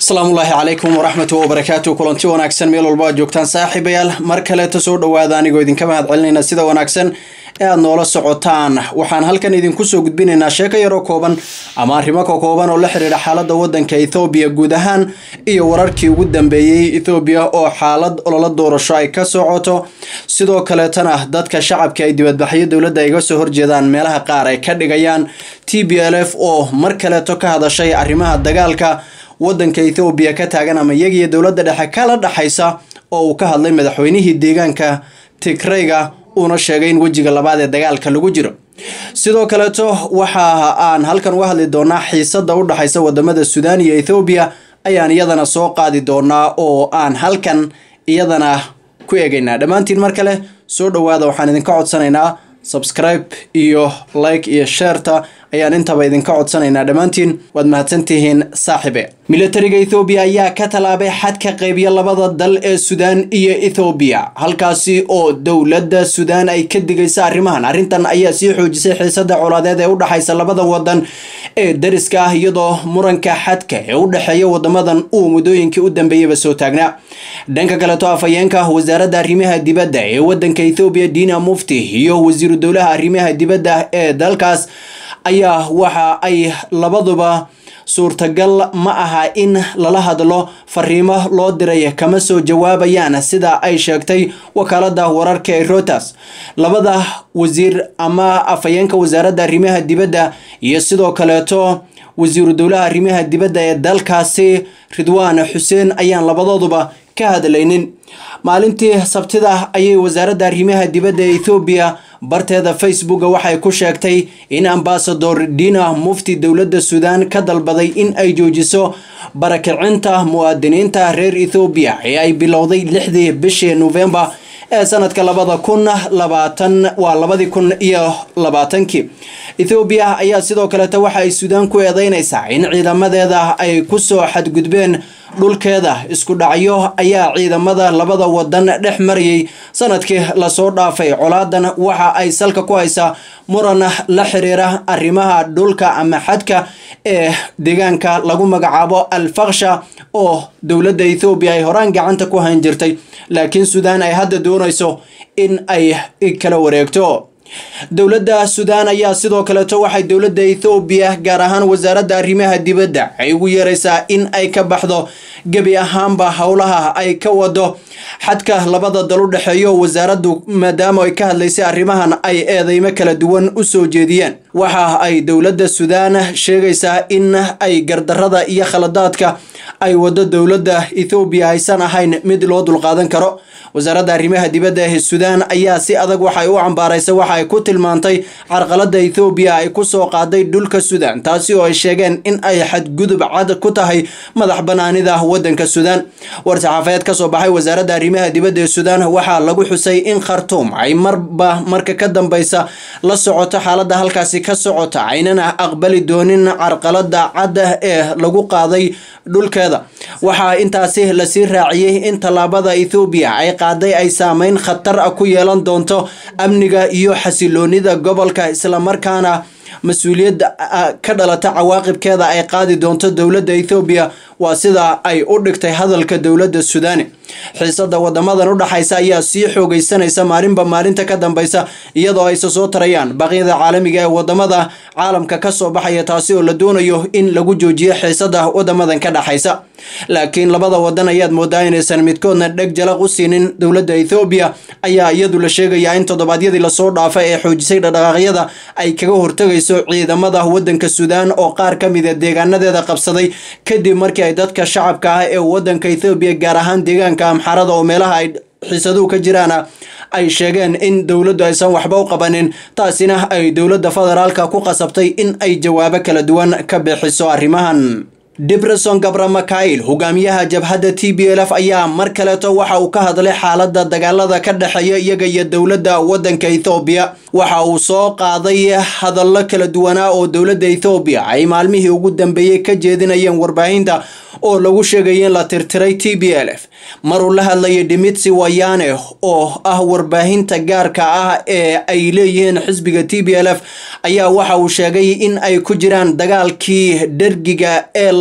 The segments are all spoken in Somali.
asalaamu ullaahi calaykum waraxmatu wabarakaatu kulanti wanaagsan meel walba aad joogtaan saaxiibayaal mar kaleeta soo dhowaada anigoo idinka mahad celinayna sida wanaagsan ee aad noola socotaan waxaan halkan idinku soo gudbinaynaa sheeko yaroo kooban ama arrimo ka kooban oo la xiriira xaaladda waddanka ethoobiya guud ahaan iyo wararkii ugu dambeeyey ethoobiya oo xaalad ololo doorasho ay ka socoto sidoo kaleetana dadka shacabka ay dibadbaxyo dowladda ay ga soo horjeedaan meelaha qaar ay ka dhigayaan t b l f oo mar kaleeto ka hadashay arrimaha dagaalka waddanka ethoobiya ka taagan ama iyagiiyo dowladda dhexe kala dhexaysa oo uu ka hadlay madaxweynihii deegaanka tigrayga uuna sheegay in wejiga labaad ee dagaalka lagu jiro sidoo kaleeto waxa aan halkan uga hadli doonaa xiisada u dhexaysa wadamada suudaan iyo ethoobiya ayaan iyadana soo qaadi doonaa oo aan halkan iyadana ku eegaynaa dhammaantiin mar kale soo dhowaada waxaan idinka codsanaynaa subscribe iyo like iyo sheerta ayaan intaba idinka codsanaynaa dhammaantiin waad mahadsantihiin saaxibe militariga ethoobiya ayaa ka tallaabay xadka qeybiya labada dal ee suudaan iyo ethoobiya halkaasi oo dowladda suudaan ay ka digaysa arrimahan arrintan ayaa sii xoojisay xiisada colaadeed ee u dhexaysa labada wadan ee dariska ah iyadoo muranka xadka ee u dhexeeya wadamadan uu muddooyinkii u dambeeyaba soo taagnaa dhanka kaleto afhayeenka wasaaradda arrimaha dibadda ee wadanka ethoobiya diina mufti iyo wasiiru dowlaha arrimaha dibadda ee dalkaas ayaa waxa ay labaduba suurtagal ma aha in lala hadlo fariimo loo diray kama soo jawaabayaan sida ay sheegtay wakaalada wararka ee routers labada wasiir ama afhayeenka wasaaradda arrimaha dibadda iyo sidoo kaleeto wasiiru dowlaha arrimaha dibadda ee dalkaasi ridwaan xuseen ayaan labadooduba ka hadlaynin maalintii sabtida ayay wasaaradda arrimaha dibadda ee ethoobiya barteeda facebooka waxay ku sheegtay in ambasador dina mufti dowladda suudaan ka dalbaday in ay joojiso barakicinta muwaadiniinta reer ethoobiya ee ay bilowday lixdii bishii novembar ee sanadka labada kun labaatan waa labadii kun iyo labaatankii ethoobiya ayaa sidoo kaleeta waxa ay suudaan ku eedeynaysaa in ciidamadeeda ay kusoo xadgudbeen dhulkeeda isku dhacyo ayaa ciidamada labada wadan dhex marayay sanadkii lasoo dhaafay colaadan waxa ay salka ku haysaa muran la xiriira arrimaha dhulka ama xadka ee deegaanka lagu magacaabo alfaksha oo dowladda ethoobiya ay horaan gacanta ku hayn jirtay laakiin suudaan ay hadda doonayso in ay kala wareegto dowladda suudaan ayaa sidoo kaleeto waxay dowladda ethoobiya gaar ahaan wasaaradda arrimaha dibadda ay ugu yeeraysaa in ay ka baxdo gebi ahaanba howlaha ay ka wado xadka labada dal u dhexeeyo wasaaraddu maadaama ay ka hadlaysay arrimahan ay eedeymo kala duwan u soo jeediyeen waxa ay dowladda suudaan sheegaysaa in ay gardarada iyo khaladaadka ay wado dowladda ethoobiya aysan ahayn mid loo dulqaadan karo wasaaradda arrimaha dibadda ee suudaan ayaa si adag waxay u cambaaraysa waxa ay ku tilmaantay carqalada ethoobiya ay kusoo qaaday dhulka suudaan taasi oo ay sheegeen in ay xadgudub cad ku tahay madax banaanida wadanka suudaan war-saxaafadeed kasoo baxay wasaaradda arrimaha dibadda ee suudaan waxaa lagu xusay in khartuum ay marba marka ka dambeysa la socoto xaaladda halkaasi ka socota aynana aqbali doonin carqalada cadda ee lagu qaaday dhulkeeda waxaa intaasi lasii raaciyey in tallaabada ethoobiya ay qaaday ay saameyn khatar ah ku yeelan doonto amniga iyo xasiloonida gobolka islamarkaana mas-uuliyadda ka dhalata cawaaqibkeeda ay qaadi doonto dowladda ethoobiya waa sida ay u dhigtay hadalka dowladda suudaani xiisada wadamadan u dhaxaysa ayaa sii xoogeysanaysa maalinba maalinta ka dambeysa iyadoo ayse soo tarayaan baqyada caalamiga ee wadamada caalamka kasoo baxaya taasi oo la doonayo in lagu joojiyo xiisada wadamadan ka dhaxaysa laakiin labada wadan ayaad moodaa inaysan midkoodna dheg jalaq u siinin dowladda ethoobiya ayaa iyadu la sheegayaa in toddobaadyadii lasoo dhaafa ee xoojisay dhaqdhaqaaqyada ay kaga hortegayso ciidamada wadanka suudaan oo qaar ka mida deegaanadeeda qabsaday kadib markii ay dadka shacabka ah ee wadanka ethoobiya gaar ahaan deegaanka amxarada oo meelaha ay xiisaduhu ka jiraana ay sheegeen in dowladdu aysan waxba u qabanin taasina ay dowladda federaalka ku qasabtay in ay jawaabo kala duwan ka bixiso arrimahan debreson gabra mikail hogaamiyaha jabhadda t b l f ayaa mar kaleeto waxa uu ka hadlay xaalada dagaalada ka dhexeeya iyaga iyo dowladda wadanka ethoobiya waxa uu soo qaaday hadallo kala duwanaa oo dowladda ethoobiya ay maalmihii ugu dambeeyey ka jeedinayeen warbaahinta oo lagu sheegaya in la tirtiray t b l f maruu la hadlayay dimitsi wayane oo ah warbaahinta gaarka ah ee ay leeyihiin xisbiga t b l f ayaa waxa uu sheegay in ay ku jiraan dagaalkii dhergiga ee labaad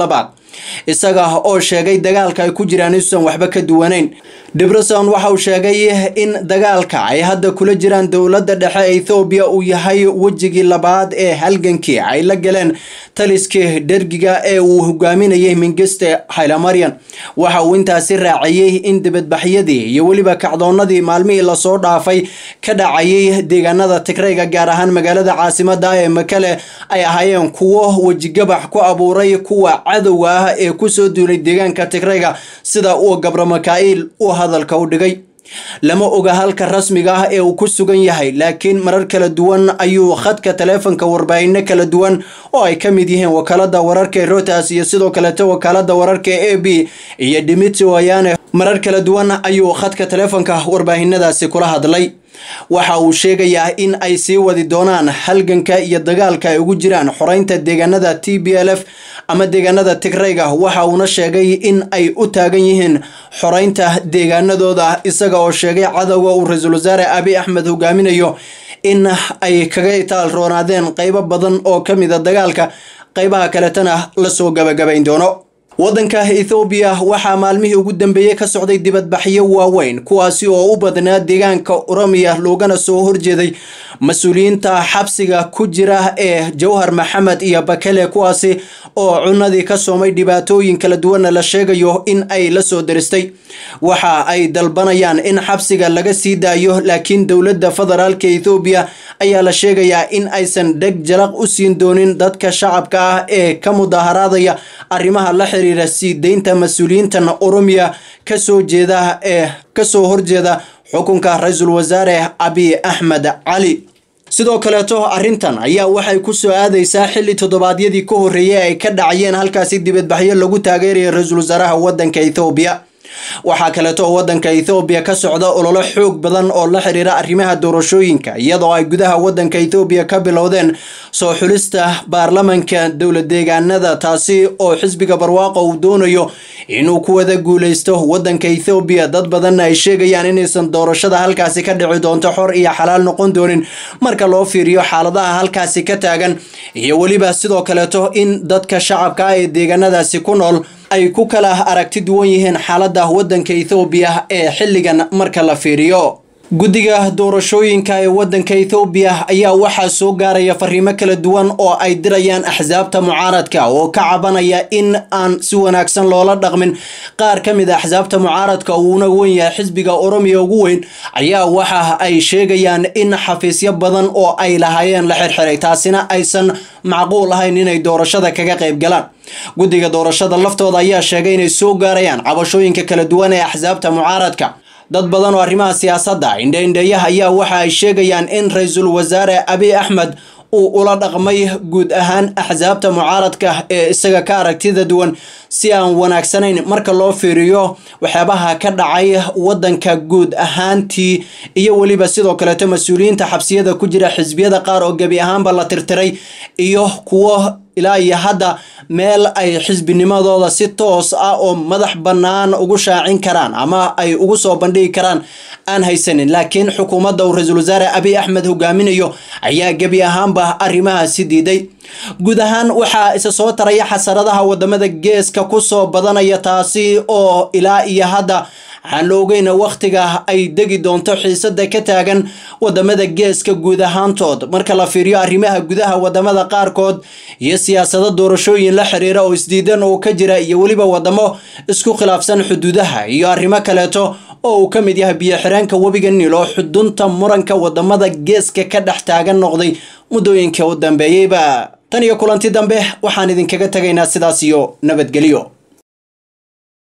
isaga oo sheegay dagaalka ay ku jiraan inuusan waxba ka duwanayn debreson waxa uu sheegay in dagaalka ay hadda kula jiraan dowladda dhexe ee ethoobiya uu yahay wejigii labaad ee halgankii ay la galeen taliskii dhergiga ee uu hogaaminayay mingiste haylamaryan waxa uu intaasi raaciyey in dibadbaxyadii iyo weliba kacdoonadii maalmihii lasoo dhaafay ka dhacayay deegaanada tigrayga gaar ahaan magaalada caasimada ee makale ay ahaayeen kuwo wejigabax ku abuuray kuwa cadowga ah ee kusoo duulay deegaanka tigrayga sida uu gabro makaa'il u hadalka u dhigay lama oga halka rasmiga ah ee uu ku sugan yahay laakiin marar kala duwan ayuu khadka taleefonka warbaahinno kala duwan oo ay ka mid yihiin wakaalada wararka ee routers iyo sidoo kaleeto wakaalada wararka ee a b iyo dimitri wayane marar kala duwan ayuu khadka taleefonka warbaahinadaasi kula hadlay waxa uu sheegayaa in ay sii wadi doonaan halganka iyo dagaalka ay ugu jiraan xoreynta deegaanada t b l f ama deegaanada tigrayga waxa uuna sheegay in ay u taagan yihiin xoreynta deegaanadooda isaga oo sheegay cadowga uu ra-iisul wasaare abi axmed hogaaminayo in ay kaga itaal roonaadeen qeybo badan oo ka mida dagaalka qeybaha kaletana lasoo gabagabayn doono waddanka ethoobiya waxaa maalmihii ugu dambeeyey ka socday dibadbaxyo waaweyn kuwaasi oo u badnaa deegaanka oromiya loogana soo horjeeday mas-uuliyiinta xabsiga ku jira ee jawhar maxamed iyo bakele kuwaasi oo cunadii ka soomay dhibaatooyin kala duwanna la sheegayo in ay la soo daristay waxa ay dalbanayaan in xabsiga laga sii daayo laakiin dowladda federaalka ethoobiya ayaa la sheegayaa in aysan dheg jalaq u siin doonin dadka shacabka ah ee ka mudaharaadaya arrimaha la xiriira sii deynta mas-uuliyiintan oromiya kasoo jeeda ee kasoo horjeeda xukunka ra-iisul wasaare abi axmed cali sidoo kaleeto arrintan ayaa waxay ku soo aadaysaa xilli toddobaadyadii ka horreeyay ay ka dhacayeen halkaasi dibadbaxyo lagu taageeraya ra-iisul wasaaraha waddanka ethoobiya waxaa kaleeto waddanka ethoobiya ka socda ololo xoog badan oo la xiriira arrimaha doorashooyinka iyadoo ay gudaha waddanka ethoobiya ka bilowdeen soo xulista baarlamanka dowlad deegaanada taasi oo xisbiga barwaaqo uu doonayo inuu ku wada guuleysto waddanka ethoobiya dad badanna ay sheegayaan inaysan doorashada halkaasi ka dhici doonto xor iyo xalaal noqon doonin marka loo fiiriyo xaaladaha halkaasi ka taagan iyo weliba sidoo kaleeto in dadka shacabka ah ee deegaanadaasi ku nool ay ku kala aragti duwan yihiin xaaladda waddanka ethoobiya ee xilligan marka la fiiriyo guddiga doorashooyinka ee waddanka ethoobiya ayaa waxaa soo gaaraya fariimo kala duwan oo ay dirayaan axsaabta mucaaradka oo ka cabanaya in aan si wanaagsan loola dhaqmin qaar ka mid a axsaabta mucaaradka uuna wen yahay xisbiga oromiya ugu weyn ayaa waxa ay sheegayaan in xafiisyo badan oo ay lahaayeen la xirxiray taasina aysan macquul ahayn inay doorashada kaga qayb galaan guddiga doorashada laftooda ayaa sheegay inay soo gaarayaan cabashooyinka kala duwan ee axsaabta mucaaradka dad badan oo arrimaha siyaasadda indheindheeyaha ayaa waxa ay sheegayaan in ra-iisul wasaare abi axmed uu ula dhaqmay guud ahaan axsaabta mucaaradka ee isaga ka aragtida duwan si aan wanaagsanayn marka loo fiiriyo waxyaabaha ka dhacay waddanka guud ahaantii iyo weliba sidoo kaleeto mas-uuliyiinta xabsiyada ku jira xisbiyada qaar oo gebi ahaanba la tirtiray iyo kuwo ilaa iyo hadda meel ay xisbinimadooda si toos ah oo madax bannaan ugu shaacin karaan ama ay ugu soo bandhigi karaan aan haysanin laakiin xukuumadda uu ra-iisul wasaare abi axmed hogaaminayo ayaa gebi ahaanba arrimahaasi diiday guud ahaan waxaa isa soo taraya xasaradaha wadamada geeska kusoo badanaya taasi oo ilaa iyo hadda waxaan la ogeyna wakhtiga ay degi doonto xiisada ka taagan wadamada geeska guud ahaantood marka la fiiriyo arrimaha gudaha wadamada qaarkood iyo siyaasado doorashooyin la xiriira oo isdiidan oo ka jira iyo weliba wadamo isku khilaafsan xuduudaha iyo arrimo kaleeto oo uu ka mid yahay biyo-xireenka webiga niil oo xudunta muranka wadamada geeska ka dhex taagan noqday muddooyinka u dambeeyeyba tan iyo kulanti dambe waxaan idinkaga tegaynaa sidaas iyo nabadgelyo